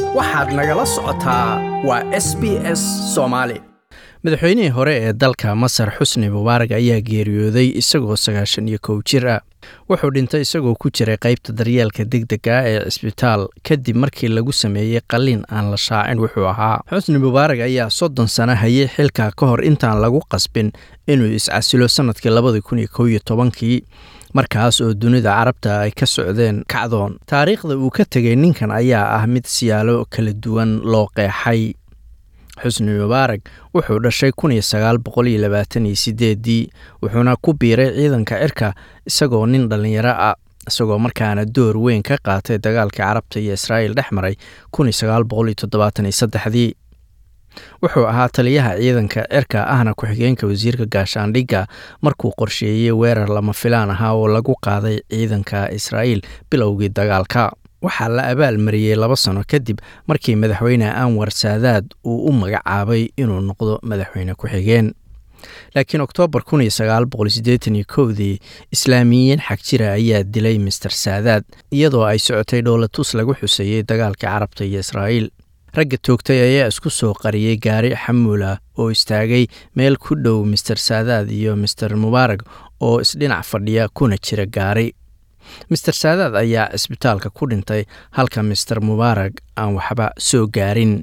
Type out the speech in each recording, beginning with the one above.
waxaad nagala socotaa waa s b s soomaali madaxweynihii hore ee dalka masar xusni mubaarak ayaa geeriyooday isagoo sagaashan iyo kow jir ah wuxuu dhintay isagoo ku jiray qaybta daryeelka degdega ah ee cisbitaal kadib markii lagu sameeyey qalliin aan la shaacin wuxuu ahaa xusni mubaarak ayaa soddon sano hayay xilka ka hor intaan lagu qasbin inuu iscasilo sannadkii labadii kun iyo kow iyo tobankii markaas oo dunida carabta ay ka socdeen kacdoon taariikhda uu ka tegay ninkan ayaa ah mid siyaalo kala duwan loo qeexay xusni mubaarak wuxuu dhashay kun iyo sagaal boqol iyo labaatan iyo sideedii wuxuuna ku biiray ciidanka cirka isagoo nin dhallinyaro ah isagoo markaana door weyn ka qaatay dagaalkii carabta iyo israa'iil dhex maray kun iyo sagaal boqol iyo toddobaatan iyo saddexdii wuxuu ahaa taliyaha ciidanka cirka ahna ku-xigeenka wasiirka gaashaandhigga markuu qorsheeyey weerar lama filaan ahaa oo lagu qaaday ciidanka israa'iil bilowgii dagaalka waxaa la abaal mariyey laba sano kadib markii madaxweyne anwar saadaad uu u magacaabay inuu noqdo madaxweyne ku-xigeen laakiin oktoobar kun iyo sagaal boqol siddeetan iyo kowdii islaamiyiin xag jira ayaa dilay master saadaad iyadoo ay socotay dhowlatus lagu xuseeyey dagaalkii carabta iyo israa'iil ragga toogtay ayaa isku soo qariyey gaari xamuula oo istaagay meel ku dhow master saadaad iyo master mubaarak oo isdhinac fadhiya kuna jira gaari master saadaad ayaa cisbitaalka ku dhintay halka master mubaarak aan waxba soo gaarin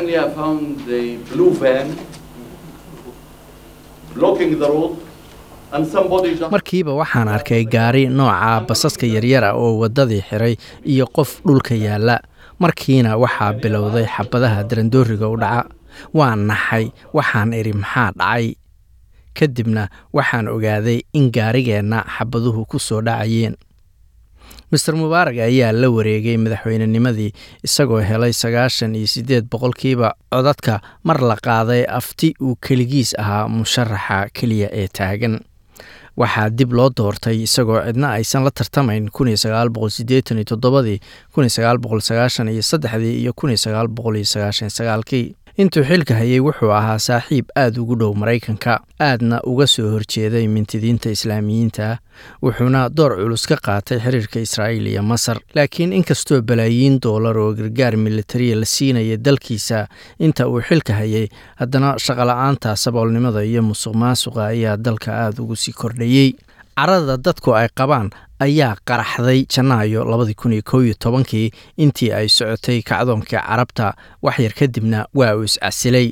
markiiba waxaan arkay gaari nooca basaska yaryara oo waddadii xiray iyo qof dhulka yaalla markiina waxaa bilowday xabadaha darandooriga u dhaca waan naxay waxaan idhi maxaa dhacay kadibna waxaan ogaaday in gaarigeenna xabaduhu ku soo dhacayeen master mubaarak ayaa la wareegay madaxweynenimadii isagoo helay sagaashan iyo siddeed boqolkiiba codadka mar la qaaday afti uu keligiis ahaa musharaxa keliya ee taagan waxaa dib loo doortay isagoo cidna aysan la tartamayn kun iyo sagaal boqol siddeetan iyo toddobadii kun iyo sagaal boqol sagaashan iyo saddexdii iyo kun iyo sagaal boqol iyo sagaashan sagaalkii intuu xilka hayay wuxuu ahaa saaxiib aad ugu dhow maraykanka aadna uga soo horjeeday mintidiinta islaamiyiinta wuxuuna door culus ka qaatay xiriirka israa'iil iyo masar laakiin inkastoo balaayiin doolar oo gargaar militariya la siinaya dalkiisa inta uu xilka hayay haddana shaqola'aanta saboolnimada iyo musuq maasuqa ayaa dalka aada ugu sii kordhayey carada dadku ay qabaan ayaa qaraxday janaayo labadii kun iyo kow iyo tobankii intii ay socotay kacdoonkii carabta waxyar kadibna waa uu iscasilay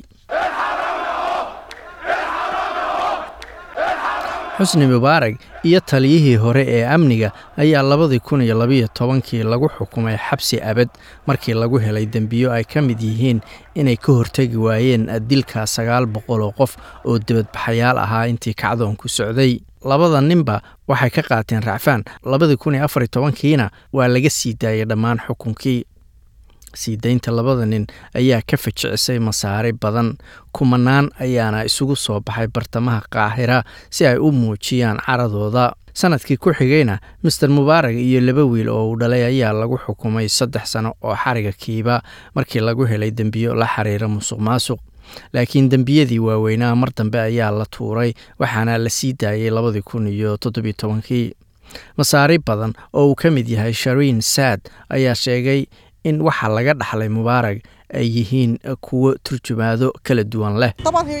xusni mubaarak iyo taliyihii hore ee amniga ayaa labadii kun iyo labiyo tobankii lagu xukumay xabsi abad markii lagu helay dembiyo ay ka mid yihiin inay ka hortegi waayeen dilka sagaal boqol oo qof oo dibadbaxayaal ahaa intii kacdoonku socday labada ninba waxay ka qaateen racfaan labadii kun iyo afar iyo tobankiina waa laga sii daayay dhammaan xukunkii sii daynta labada nin ayaa ka fajicisay masaari badan kumanaan ayaana isugu soo baxay bartamaha qaahira si ay u muujiyaan caradooda sanadkii ku xigayna master mubaarak iyo laba wiil oo uu dhalay ayaa lagu xukumay saddex sano oo xariga kiiba markii lagu helay dembiyo la xiriira musuq maasuq laakiin dembiyadii waaweynaa mar dambe ayaa la tuuray waxaana la sii daayay labadii kun iyo toddobiyo tobankii masaari badan oo uu ka mid yahay shariin saad ayaa sheegay in waxa laga dhaxlay mubaarak ay yihiin kuwo turjumaado kala duwan leh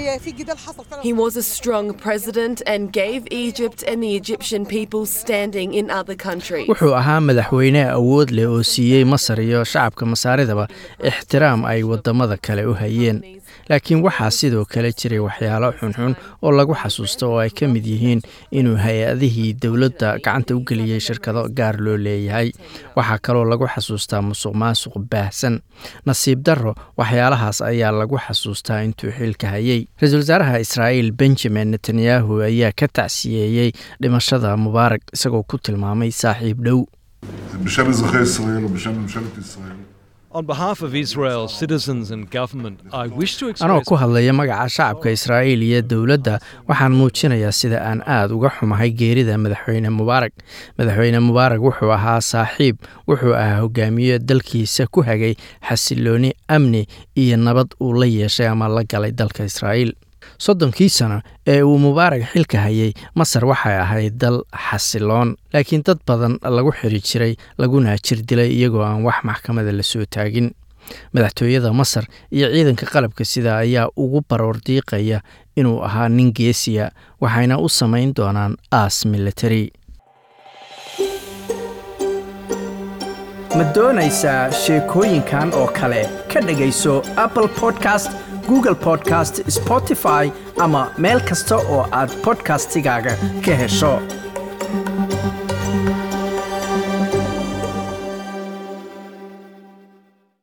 He was a strong president and gave Egypt and the Egyptian people standing in other countries. wuxuu ahaa madaxweyne awood leh oo siiyey masar iyo shacabka masaaridaba ixtiraam ay wadamada kale u hayeen laakiin waxaa sidoo kale jiray waxyaalo xunxun oo lagu xasuusto oo ay ka mid yihiin inuu hay-adihii dowladda gacanta u geliyey shirkado gaar loo leeyahay waxaa kaloo lagu xasuustaa musuq maasuq baahsan nasiib daro waxyaalahaas ayaa lagu xasuustaa intuu xilka hayay ra-iisul wasaaraha israa'iil benjamin netanyahu ayaa ka tacsiyeeyey dhimashada mubaarak isagoo ku tilmaamay saaxiib dhow בשם אזרחי ישראל ובשם ממשלת ישראל. On behalf of Israel, citizens and government, I wish to anoo express ku hadlaya magaca shacabka israa'iil iyo dowladda waxaan muujinayaa sida aan aad uga xumahay geerida madaxweyne mubaarak madaxweyne mubaarak wuxuu ahaa saaxiib wuxuu ahaa hogaamiye dalkiisa ku hagay xasilooni amni iyo nabad uu la yeeshay ama la galay dalka israa'iil soddonkii sano ee uu mubaarak xilka hayay masar waxay ahayd dal xasiloon laakiin dad badan lagu xiri jiray laguna jir dilay iyagoo aan wax maxkamada la soo taagin madaxtooyada masar iyo ciidanka qalabka sida ayaa ugu baroor diiqaya inuu ahaa nin geesiya waxayna u samayn doonaan aas military ma doonaysaa sheekooyinkan oo kale ka dhegayso apple podcast google podcast spotify ama meel kasta oo aad podcastigaaga ka hesho